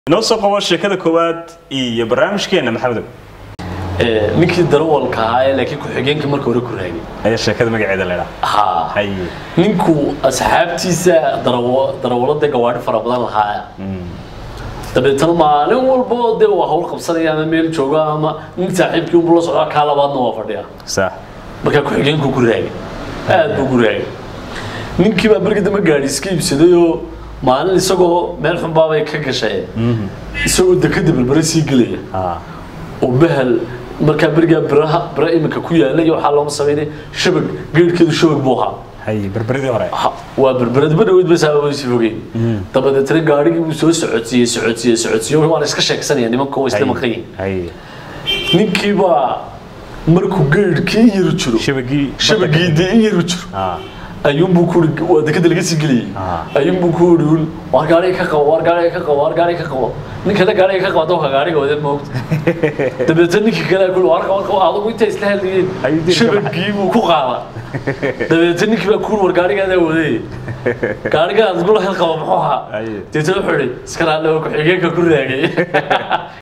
inoo soo qabo sheekada koowaad iyo barnaamijkeena maxamedow ninkii darawalka ahaa ee laakiin ku-xigeenka marka hore ku raagay ayaa sheekada magaceeda la idhaha ha haye ninku asxaabtiisa darawo darawalada gawaadhi fara badan lahaa dabeetana maalin walba dee waa hawl qabsanaya ama meel jooga ama nin saaxiibkii unbu la socdaa kaa labaadna waa fadhiya sax markaa ku-xigeenku ku raagay aad buu ku raagay ninkii baa markii dambe gaadhi iska iibsaday oo maalin isagoo meel xunbaabay ka gashay isagoo dekada berbere sii gelaya ha oo bahal markaa berigaa biraha bira iminka ku yaala iyo waxaa looma sameynay shabag geedhkeedu shabag buu ahaa haye berberidii hore Ha, waa berbered ma dhaweyd bas aaba sii fogeyn dabadeetna gaadhigii buu soo socodsiiyey socodsiiyey socodsiiyey waan iska sheegsanaya nimanka waa isla maqan yihiin haye ninkii baa markuu geedhkii in yaru jiro shabagii shabagii dee in yaru jiro ha ayuunbuu ku uri waa dekada laga sii geliyey Ah. ayuunbuu ku uri un waar gaariga ka qabo waar gaariga ka qabo waar gaariga ka qabo ninkana gaariga ka qabo adoo ka gaariga wada moogta dabeetna ninkii kale ku waar qabo qabo adigu inta isla hadlayeen Ayuu diirka shabagii buu ku qaada dabeetna ninkii baa ku uri war gaarigaadaa wadayey gaariga aad gula hel qabo muxuu ahaa Aye. deetna wuxuu ihi iska raalli oo ku-xigeenka ku raagay